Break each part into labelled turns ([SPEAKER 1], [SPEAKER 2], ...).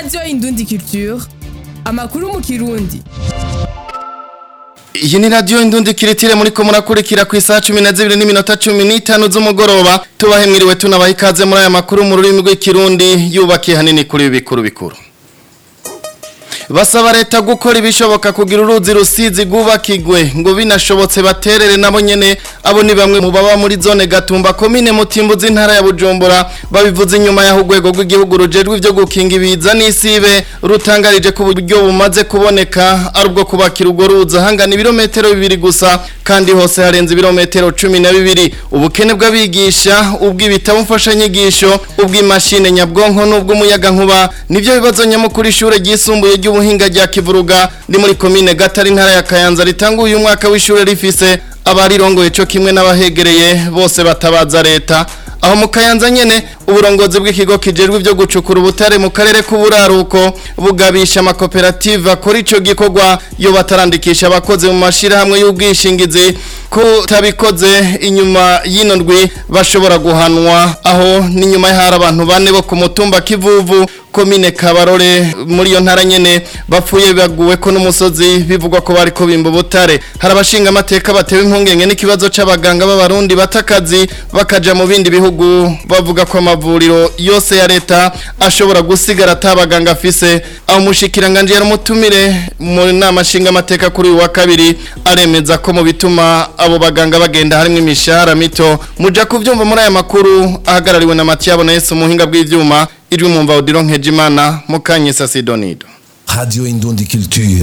[SPEAKER 1] radiyo indundi culture amakuru mu kirundi
[SPEAKER 2] iyi ni radiyo indundi kiritire muri ko murakurikira ku isaha cumi na zibiri n'iminota cumi n'itanu z'umugoroba tubahe mwiriwe tunabaha ikaze muri aya makuru mu rurimi rw'ikirundi yubakiye hanini kuri ibi bikuru bikuru basaba leta gukora ibishoboka kugira uruzi rusizi rwubakigwe ngo binashobotse baterere nabo nyene abo ni bamwe mu baba muri zone gatumba komine mutimbuzi intara ya bujumbura babivuze inyuma y'aho urwego rw'igihugu rujejwe ivyo gukinga ibiza n'isibe rutangarije ku buryo bumaze kuboneka ari ubwo kubakira urwo ruzi ahangana ibirometero bibiri gusa kandi hose harenze ibirometero cumi na bibiri ubukene bw'abigisha ubw'ibitabo mfashanyigisho ubw'imashine nyabwonko n'ubw'umuyagankuba nivyo bibazo nyamukuru ishure ryisumbuye ry'ubu ubuhinga rya kivuruga ni muri komine gatari ntara ya kayanza ritanga uyu mwaka w'ishure rifise abarirongoye cyo kimwe n'abahegereye bose batabaza leta aho mu kayanza nyene uburongozi bw'ikigo kijejwe ivyo gucukura ubutare mu karere k'uburaruko bugabisha amakoperative akora ico gikorwa yo batarandikisha abakozi mu mashirahamwe y'ubwishingizi ko tabikoze inyuma y'ino ndwi bashobora guhanwa aho n'inyuma y'ahari abantu bane bo ku mutumba kivuvu komine kabarore muri iyo ntara nyene bapfuye baguwe ko n'umusozi bivugwa ko bariko bimba ubutare hari abashinga amateka batewe impungenge n'ikibazo c'abaganga b'abarundi batakazi bakaja mu bindi bihugu bavuga ko amavuriro yose ya leta ashobora gusigara atabaganga afise aho umushikiranganje yaramutumire mu nama nshinga amateka kuri uyu wa kabiri aremeza ko mu bituma abo baganga bagenda harimo imishahara mito muja kuvyumva muri aya makuru ahagarariwe na Mathiabo Nese umuhinga bw'ivyuma ijwi mumva Odilon Nkejimana mukanyisa Sidonido
[SPEAKER 3] Radio Indundi Culture.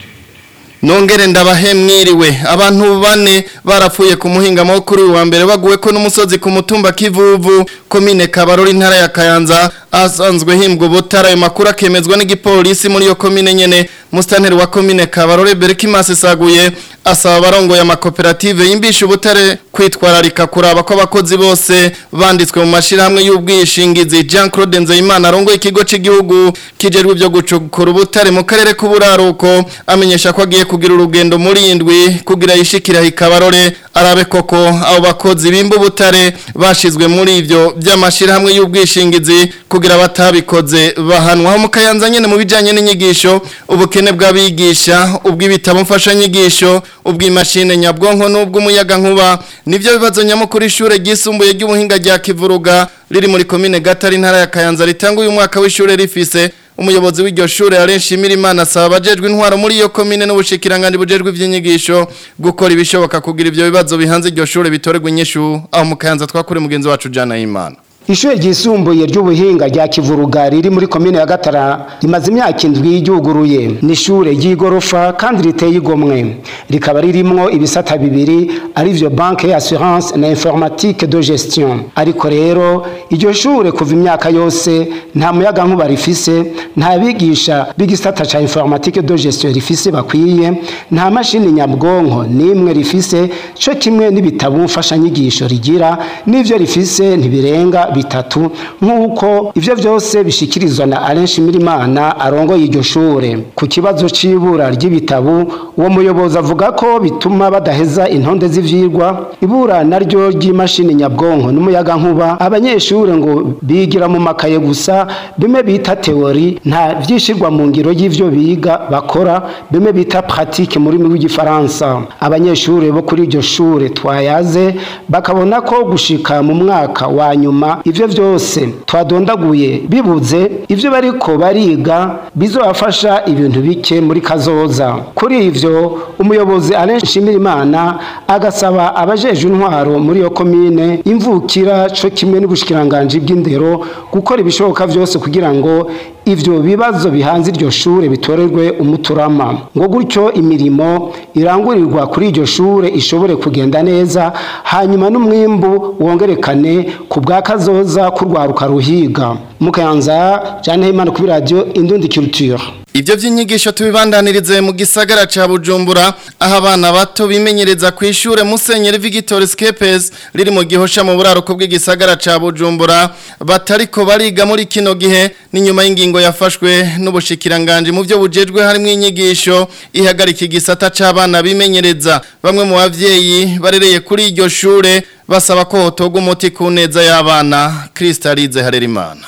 [SPEAKER 2] Nongere ndabahe mwiriwe abantu bane barapfuye ku muhinga kuri uyu wa mbere baguwe ko n'umusozi ku mutumba kivuvu komine Kabarori ntara ya Kayanza asanzwe himbwa ubutara ayo makuru akemezwa n'igipolisi muri iyo komine nyene mustanteri wa komine Kabarore Berkimase saguye asaba abarongoye amakoperative yimbisha ubutare kwitwararika kuraba ko abakozi bose banditswe mu mashirahamwe y'ubwishingizi Jean Claude Nzeyimana arongoye ikigo cy'igihugu kijerwe ibyo gucukura ubutare mu karere k'uburaruko amenyesha ko agiye kugira urugendo muri indwi kugira yishikira ikabarore arabe koko abo bakozi bimba ubutare bashizwe muri ivyo by'amashirahamwe y'ubwishingizi kugira batabikoze bahanwa mu kayanza nyene mu bijanye n'inyigisho ubukene bw'abigisha ubw'ibitabo mfashanyigisho ubw'imashine nyabwonko n'ubw'umuyaga nkuba nivyo bibazo nyamukuru ishure ryisumbuye ry'ubuhinga rya Kivuruga riri muri komine Gatari ntara ya Kayanza ritanga uyu mwaka w'ishure rifise umuyobozi w'iryo shure arenshimira imana asaba abajejwe intwaro muri iyo komine n'ubushikiranganje bujejwe ivy'inyigisho gukora ibishoboka kugira ivyo bibazo bihanze iryo shure bitorerwa inyishu aho mu Kayanza twakuri mugenzi wacu Jana Imana
[SPEAKER 4] Ishure ryisumbuye ry'ubuhinga rya Kivuruga riri muri komine ya Gatara rimaze imyaka indwi ryuguruye ni ishure ry'igorofa kandi riteye igomwe rikaba ririmwo ibisata bibiri ari vyo banque assurance na informatique de gestion ariko rero iryo shure kuva imyaka yose nta muyaga nkuba rifise nta bigisha b'igisata ca informatique de gestion rifise bakwiye nta mashini nyabwonko nimwe rifise co kimwe n'ibitabo mfashanyigisho rigira n'ivyo rifise ntibirenga bitatu nk'uko ivyo vyose bishikirizwa na Alain Shimirimana arongoye iryo shure ku kibazo c'ibura ry'ibitabo uwo muyobozi avuga ko bituma badaheza intonde z'ivyigwa ibura naryo ry'imashini nyabwonko n'umuyaga nkuba abanyeshure ngo bigira mu makaye gusa bimwe bita teori nta vyishirwa mu ngiro y'ivyo biga bakora bimwe bita pratique muri rurimi rw'igifaransa abanyeshure bo kuri iryo shure twayaze bakabona ko gushika mu mwaka wa nyuma ivyo vyose twadondaguye bibuze ivyo bariko bariga bizobafasha ibintu bike muri kazoza kuri ivyo umuyobozi Alain Shimirimana agasaba abajeje intwaro muri yo komine imvukira co kimwe n'ubushikiranganje bw'indero gukora ibishoboka vyose kugira ngo ivyo bibazo bihanze iryo shure bitorerwe umuturama ngo gutyo imirimo irangurirwa kuri iryo shure ishobore kugenda neza hanyuma n'umwimbu wongerekane ku bwa kazoza kurwaruka ruhiga mukayanza Jeanne Himana kuri radio Indundi Culture
[SPEAKER 2] Ivyo vy'inyigisho tubibandanirize mu gisagara ca Bujumbura aho abana bato bimenyereza ku ishure Musenyeri Victor Skepes riri mu gihosha mu buraruko bw'igisagara ca Bujumbura batariko bariga muri kino gihe ni nyuma y'ingingo yafashwe n'ubushikiranganje mu byo bujejwe harimo inyigisho ihagarika igisata c'abana bimenyereza bamwe mu bavyeyi barereye kuri iryo shure basaba ko hotogwa umuti ku neza y'abana Kristalize Harerimana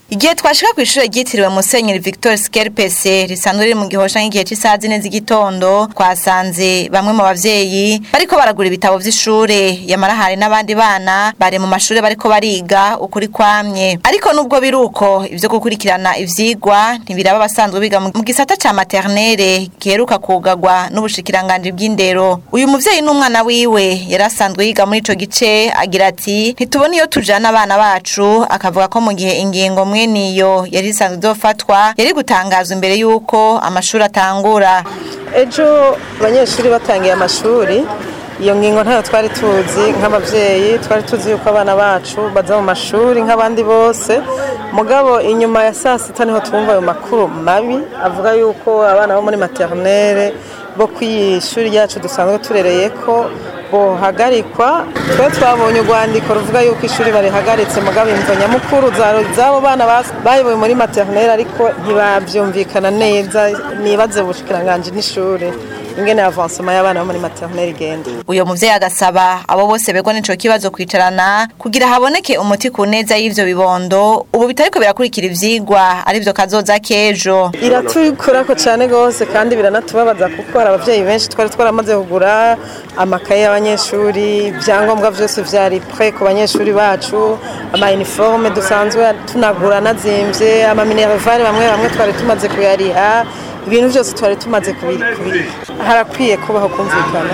[SPEAKER 5] Igihe twashika ku ishure ryitiriwe Musenyeri Victor Skerpese risanzwe riri mu gihosha nk'igihe cy'isaha zine z'igitondo twasanze bamwe mu bavyeyi bariko baragura ibitabo vy'ishure yamara hari n'abandi bana bari mu mashure bariko bariga ukuri kwamye ariko nubwo biruko ivyo gukurikirana ivyigwa ntibiraba abasanzwe biga mu gisata ca maternelle giheruka kugagwa n'ubushikiranganje bw'indero uyu muvyeyi n'umwana wiwe yari asanzwe yiga muri ico gice agira ati ntitubona iyo tujana abana bacu akavuga ko mu gihe ingingo mwe niyo yari isanzwe izofatwa yari gutangazwa imbere y'uko amashuri atangura
[SPEAKER 6] ejo abanyeshuri batangiye amashuri iyo ngingo ntayo twari tuzi nk'ababyeyi twari tuzi yuko abana bacu baza mu mashuri nk'abandi bose mugabo inyuma ya saa sita niho twumva ayo makuru mabi avuga yuko abana bo muri maternelle bo ku ishuri ryacu dusanzwe turereye ko bohagarikwa twe twabonye urwandiko ruvuga yuko ishuri barihagaritse mugabo imvo nyamukuru z'abo bana bayoboye muri maternelle ariko ntibabyumvikana neza nibaze ubushikiranganje n'ishuri ingene avansoma y'abana bo muri maternelle igenda
[SPEAKER 5] uyo muvyeyi agasaba abo bose begwa n'ico kibazo kwicarana kugira haboneke umuti ku neza y'ivyo bibondo ubu bitariko birakurikira ivyigwa arivyo kazoza k'ejo
[SPEAKER 6] iratukurako cane gose kandi biranatubabaza kuko hari abavyeyi benshi twari twaramaze kugura amakaye y'abanyeshuri ibyangombwa vyose vyari pre ku banyeshuri bacu ama uniforme dusanzwe tunagura nazimvye ama minervare bamwe bamwe twari tumaze kuyariha ibintu byose twari tumaze kubiri harakwiye kubaho kumvikana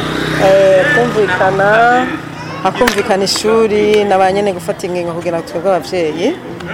[SPEAKER 6] kumvikana hakumvikana ishuri na ba nyene gufata ingingo kugira ngo twebwe abavyeyi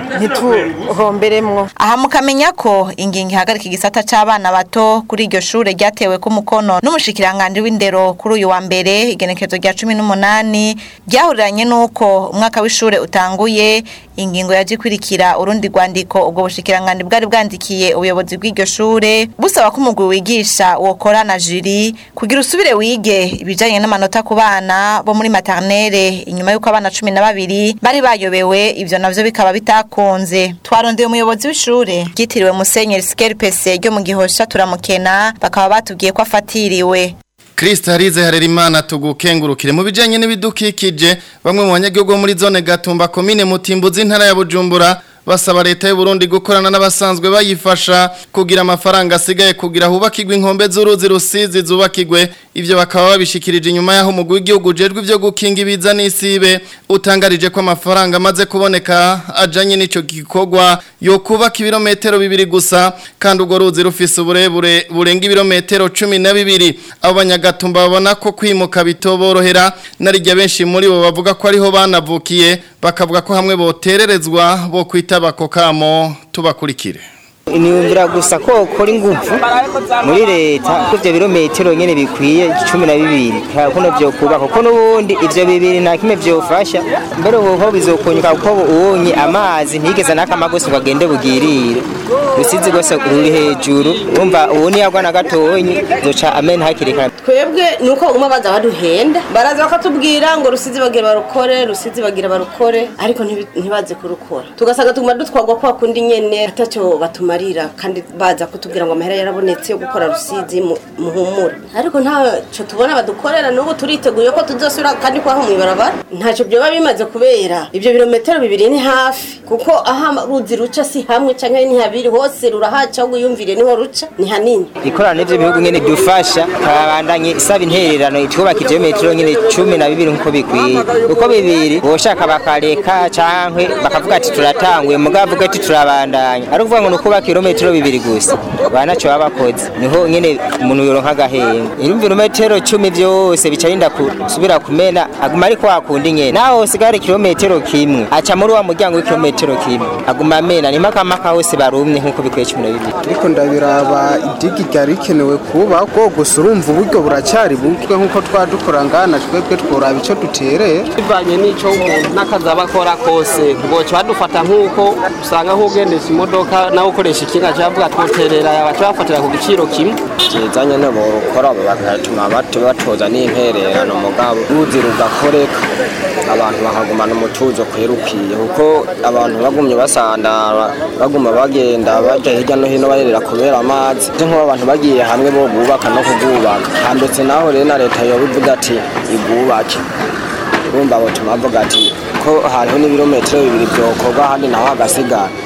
[SPEAKER 6] ntituhomberemwo
[SPEAKER 5] aha mukamenya ko ingingo ihagarika igisata c'abana bato kuri iryo shure ryatewe ku mukono n'umushikiranganje w'indero kuri uyu wa mbere igenekezo rya cumi n'umunani ryahuriranye n'uko umwaka w'ishure utanguye ingingo yaje ikurikira urundi rwandiko ubwo bushikiranganje bwari bwandikiye ubuyobozi bw'iryo shure busaba ko umugwi wigisha wokora na juri kugira usubire wige ibijanye n'amanota ku bana bo muri maternelle inyuma y'uko abana cumi na babiri bari bayobewe ivyo navyo bikaba bitakunze twarondeye umuyobozi w'ishure ryitiriwe musenyeri skerpese ryo mu gihosha turamukena bakaba batubwiye ko afatiriwe
[SPEAKER 2] Krista harize harerimana tugukengurukire mu bijanye n'ibidukikije bamwe mu banyagihugu bo muri zone Gatumba komine Mutimbuzi intara ya Bujumbura basaba leta y'u Burundi gukorana n'abasanzwe bayifasha kugira amafaranga asigaye kugira hubakirwe inkombe z'uruzi rusizi zubakirwe ivyo bakaba babishikirije inyuma yaho umugwi w'igihugu ujejwe ivyo gukinga ibiza n'isibe utangarije ko amafaranga amaze kuboneka ajanye n'ico gikorwa yo kubaka ibirometero bibiri gusa kandi urwo ruzi rufise uburebure burenga ibirometero cumi na bibiri abo banyagatumba babona ko kwimuka bitoborohera narirya benshi muri bo bavuga ko ariho banavukiye bakavuga ko hamwe botererezwa bo kwitaba ako kamo tubakurikire
[SPEAKER 7] niyumvira gusa ko ukora ingufu muri leta ko ibyo birometero nyine bikwiye cumi na bibiri kuno byo kubaka kuko n'ubundi ibyo bibiri nta kimwe byofasha mbere ubu ho bizokunyuka kuko ubonye amazi ntigeze n'akama gusa ngo agende bugirire rusizi rwose ruri hejuru wumva ubu niyagwa na gatonyi zoca amena hakiri kare
[SPEAKER 8] twebwe ni uko umwe baza baduhenda baraza bakatubwira ngo rusizi bagira barukore rusizi bagira barukore ariko ntibaze kurukora tugasanga tuguma dutwagwa kwa kundi nyene atacyo batuma marira kandi baza kutubwira ngo amahera yarabonetse yo gukora rusizi muhumura ariko ntacyo tubona badukorera n'ubu turiteguye ko tuzosubira kandi kwaho mu ibarabara ntacyo byoba bimaze kubera ibyo birometero bibiri ni hafi kuko aho ruzi ruca si hamwe cyangwa ni habiri hose rurahaca ahubwo uyumvire niho ruca ni hanini
[SPEAKER 7] ikorana n'ibyo bihugu nyine dufasha kabandanye isaba intererano itwubaka ibyo metero nyine cumi na bibiri nk'uko bikwiye uko bibiri boshaka bakareka cyangwa bakavuga ati turatanguye mugabo avuga ati turabandanya ari ukuvuga ngo ni ukubaka kilometero bibiri gusa banacho babakoze niho nyene umuntu yoronka gahenge ibirometero 10 byose bicarinda kusubira kumena aguma ari kwa kundi nyene naho sigare kilometero kimwe aca muri wa muryango w'ikilometero kimwe aguma amena ni maka maka hose barumye nkuko bikwiye 12
[SPEAKER 9] ariko ndabiraba idigi ryari rikenewe kuba ko gusa urumva uburyo buracyari butwe nkuko twadukora ngana twebwe tworaba ico dutereye
[SPEAKER 10] bivanye n'ico umuntu n'akazaba akora kose ngoca badufata nk'uko usanga nk'ugendesha imodoka nawe ukoresha ikinga cyavuga twoterera abaca bafatira ku giciro kimwe
[SPEAKER 11] cyiza nyine borukora bagatuma bato batoza n'impererano mugabo ruzi rugakoreka abantu bakagumana umutuzo kwerukiye kuko abantu bagumye basandara baguma bagenda baja hirya no hino barerera kubera amazi nk'uko abantu bagiye hamwe bo bubaka no kugubaka handetse naho rero na leta yobivuga ati igubake urumva butuma bavuga ati ko hariho n'ibirometero bibiri byokorwa ahandi naho hagasigara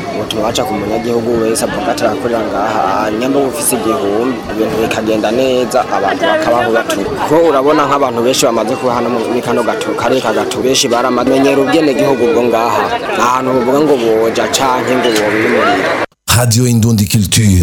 [SPEAKER 11] butuma baca ku munyagihugu wese avuga ati arakorera ngaha nyamba ufise igihumbi ibintu bikagenda neza abantu bakabaho batura kuko urabona nk'abantu benshi bamaze kuba hano muri kano gato kare ka gato benshi baramenyera ubwene gihugu bwo ngaha nta hantu buvuga ngo boja canke ngo bobimurira
[SPEAKER 3] Radio Indundi Culture.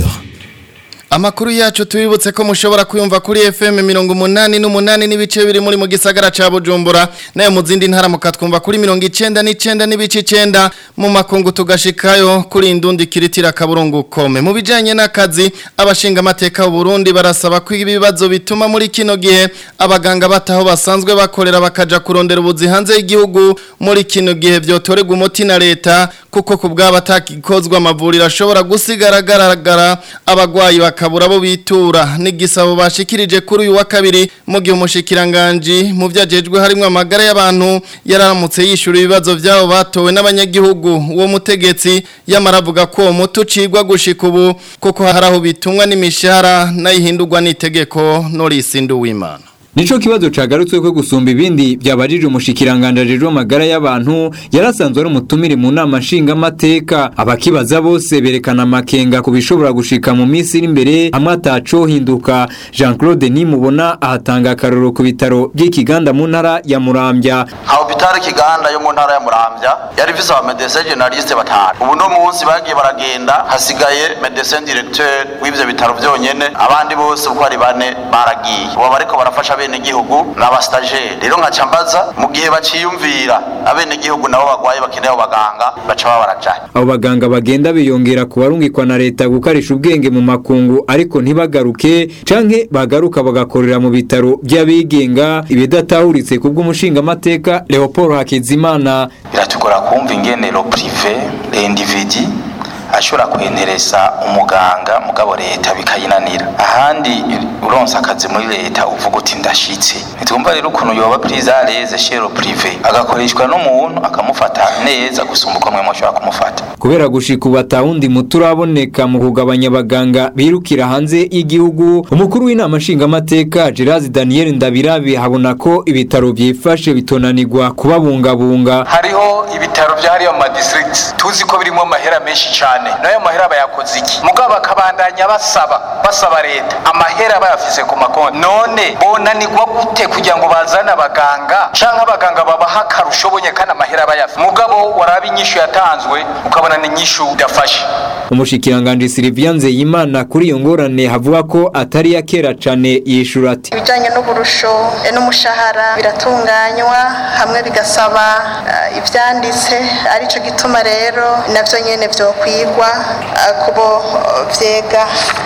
[SPEAKER 2] Amakuru yacu tubibutse ko mushobora kuyumva kuri FM mirongo umunani n'umunani n'ibice biri muri mu gisagara ca Bujumbura nayo mu zindi ntara mukatwumva kuri mirongo icenda n'icenda n'ibice icenda mu makungu tugashikayo kuri indundi kiritira kaburungu kome mu bijanye n'akazi abashinga amateka mu Burundi barasaba ko ibibazo bituma muri kino gihe abaganga bataho basanzwe bakorera bakaja kurondera ubuzi hanze y'igihugu muri kino gihe byotorega umuti na leta kuko kubwaba atakikozwa amavuriro ashobora gusigaragaragara abagwayi bakabura abo bitura n'igisabo bashikirije kuri uyu wa kabiri mu gihe umushikiranganje mu vyajejwe harimo amagara y'abantu yararamutse yishura ibibazo byabo batowe n'abanyagihugu uwo mutegetsi yamaravuga ko uwo muti ucigwa gushika ubu kuko hari aho bitumwa n'imishahara n'ayihindurwa n'itegeko Norisi Nduwimana
[SPEAKER 12] Nico kibazo cagarutswe ko gusumba ibindi byabajije umushikiranganje rero magara y'abantu yarasanzwe ari umutumire mu nama nshinga mateka abakibaza bose berekana makenga kubishobora gushika mu minsi iri imbere amwe ataco hinduka Jean-Claude Nimubona ahatanga akaroro ku bitaro by'ikiganda mu ntara ya Muramvya
[SPEAKER 13] Hospital Kiganda yo mu ntara ya Muramvya yari visa wa médecin généraliste batanu ubu no munsi bagiye baragenda hasigaye médecin directeur w'ivyo bitaro byonyene abandi bose uko ari bane baragiye ubu bariko barafasha abene gihugu n'abastagere rero nka cambaza mu gihe baciyumvira abene gihugu nabo bagwaye bakeneye abaganga baca babarajaye
[SPEAKER 12] abo baganga bagenda biyongera ku barungikwa na leta gukarisha ubwenge mu makungu ariko ntibagaruke canke bagaruka bagakorera mu bitaro by'abigenga ibidatahuritse ku bw'umushingamateka Leopold Hakizimana
[SPEAKER 14] biratugora kumva ingene lo privé l'individu ashobora kwenteresa umuganga mugabo leta bikayinanira ahandi uronse akazi muri leta uvuga uti ndashitse nitwumva rero ukuntu yoba prise à l'aise chez le privé agakoreshwa n'umuntu akamufata neza gusumba uko mwe mushobora kumufata
[SPEAKER 12] kubera gushika ubu atawundi muti uraboneka mu kugabanya abaganga birukira hanze y'igihugu umukuru w'inama nshingamateka Gerard Daniel Ndabirabi habona ko ibitaro byifashe bitonanirwa kubabungabunga
[SPEAKER 15] hariho ibitaro byahariye mu madistrict tuzi ko birimo amahera menshi cyane nayo mahera bayakoze iki mugabo bakabandanya basaba basaba leta amahera bayafise ku makonti none bonanirwa gute kugira ngo bazane abaganga canke abaganga babaha akarusho bonye kandi amahera bayafise mugabo waraba inyishu yatanzwe ukabona ni inyishu idafashe
[SPEAKER 12] umushikiranganje Sylvia Nzeyimana kuri iyo ngorane havuga ko atari ya kera cane yishura ati
[SPEAKER 16] ibijanye n'uburusho n'umushahara biratunganywa hamwe bigasaba uh, ivyanditse arico gituma rero navyo nyene vyokwigwa uh, kubo vyega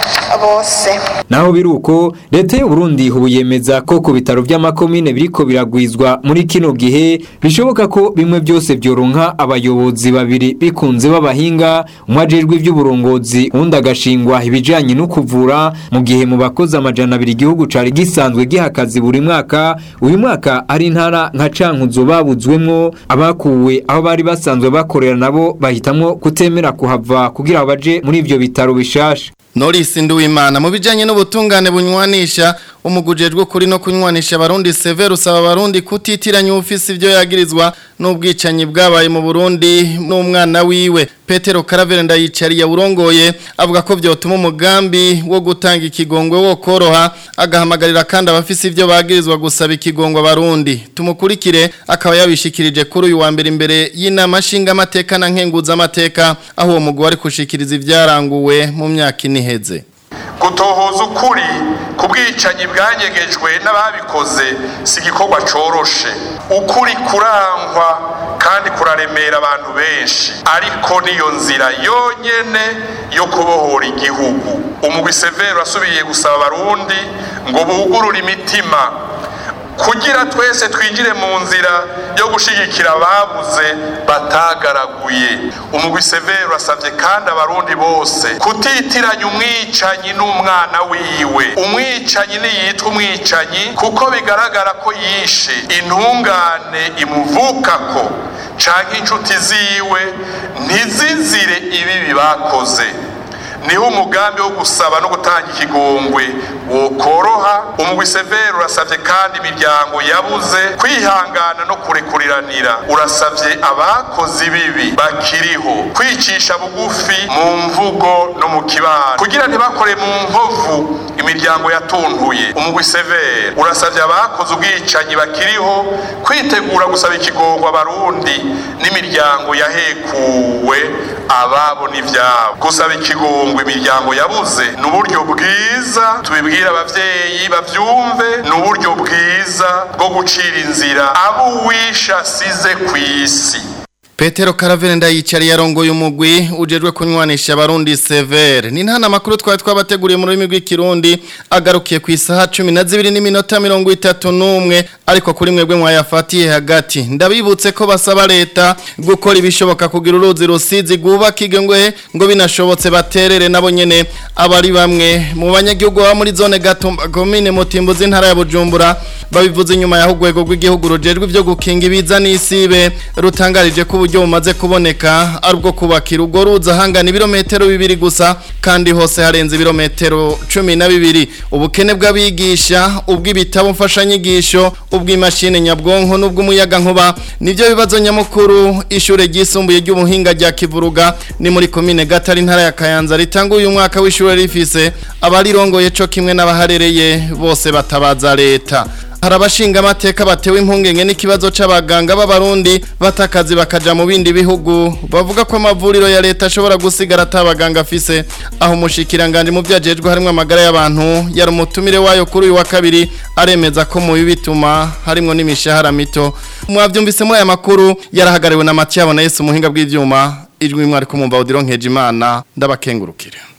[SPEAKER 16] bose
[SPEAKER 12] naho biruko leta y'u Burundi ubu yemeza ko ku bitaro by'amakomine biriko biragwizwa muri kino gihe bishoboka ko bimwe byose byoronka abayobozi babiri bikunze b'abahinga umwe ajejwe iby'uburongozi undi agashingwa ibijanye no kuvura mu gihe mu bakozi amajana abiri igihugu cari gisanzwe giha akazi buri mwaka uyu mwaka ari intara nka cankuzo babuzwemwo abakuwe aho bari basanzwe bakorera nabo bahitamwo kutemera kuhava kugira baje muri ivyo bitaro bishasha
[SPEAKER 2] Norisi Nduwimana mu bijanye n'ubutungane bunywanisha umugujejwe kuri no kunywanisha abarundi Sever usaba abarundi kutitiranya ufisi ivyo yagirizwa n'ubwicanyi bwabaye mu Burundi n'umwana wiwe Petero Karavere ndayicari ya urongoye avuga ko vyotuma umugambi wo gutanga ikigongwe wo koroha agahamagarira kandi abafisi ivyo bagirizwa gusaba ikigongwe abarundi tumukurikire akaba yabishikirije kuri uyu wa mbere imbere y'inama nshinga amateka na nkenguza amateka aho uwo mugwi ari kushikiriza ivyaranguwe mu myaka iniheze
[SPEAKER 17] gutohoza ukuri ku bwicanyi bwanyegejwe n'ababikoze si igikorwa coroshe ukuri kurangwa kandi kuraremera abantu benshi ariko niyo nzira yonyene yo kubohora igihugu umugwi severo asubiye gusaba abarundi ngo bugurure imitima kugira twese twinjire mu nzira yo gushigikira ababuze batagaraguye umugwi severo asabye kandi abarundi bose kutitiranya umwicanyi n'umwana wiwe umwicanyi niyitwa umwicanyi kuko bigaragara ko yishe intungane imuvukako canke inshuti ziwe ntizizire ibibi bakoze niho umugambi wo gusaba no gutanga ikigongwe wokoroha umugwi severe urasavye kandi imiryango yabuze kwihangana no kurekuriranira urasavye abakozi bibi bakiriho kwicisha bugufi mu mvugo no mu kibano kugira ntibakore mu nkovu imiryango yatuntuye umugwi severe urasavye abakoze ubwicanyi bakiriho kwitegura gusaba ikigongwe abarundi n'imiryango yahekuwe ababo n'ivyabo gusaba ikigongwe imiryango yabuze ni uburyo bwiza tubibwira abavyeyi bavyumve ni uburyo bwiza bwo gucira inzira abo uwisha asize kw'isi
[SPEAKER 2] Petero Karavere ndayicari yarongoye umugwi ujejwe kunywanisha abarundi severe ni ntana makuru twari twabateguriye mu rurimi rw'ikirundi agarukiye ku isaha 12 n'iminota 31 ariko kuri mwebwe mwayafatiye hagati ndabibutse ko basaba leta gukora ibishoboka kugira uruzi rusizi gubakige ngwe ngo binashobotse baterere nabo nyene abari bamwe mu banyagihugu ba muri zone Gatumba commune Mutimbuzi ntara ya Bujumbura babivuze inyuma ya hugwego rw'igihugu rujejwe ivyo gukinga ibiza n'isibe rutangarije ko uburyo bumaze kuboneka ari ubwo kubakira urwo ruzi ahangana ibirometero bibiri gusa kandi hose harenze ibirometero cumi na bibiri ubukene bw'abigisha ubw'ibitabo mfashanyigisho ubw'imashini nyabwonko n'ubw'umuyaga nkuba nibyo bibazo nyamukuru ishure ryisumbuye ry'ubuhinga rya kivuruga ni muri komine gatari intara ya kayanza ritanga uyu mwaka w'ishure rifise abarirongoye co kimwe n'abaharereye bose batabaza leta hari abashinga amateka batewe impungenge n'ikibazo c'abaganga b'abarundi batakazi bakaja mu bindi bihugu bavuga ko amavuriro ya leta ashobora gusigara atabaganga afise aho umushikiranganje mu vyajejwe harimwo amagara y'abantu yari umutumire wayo kuri uyu wa kabiri aremeza ko mu bituma harimwo n'imishahara mito mwavyumvise muri aya makuru yarahagariwe na Mathieu na Yesu muhinga bw'ivyuma ijwi mwari kumumva Odilon Nkejimana ndabakengurukire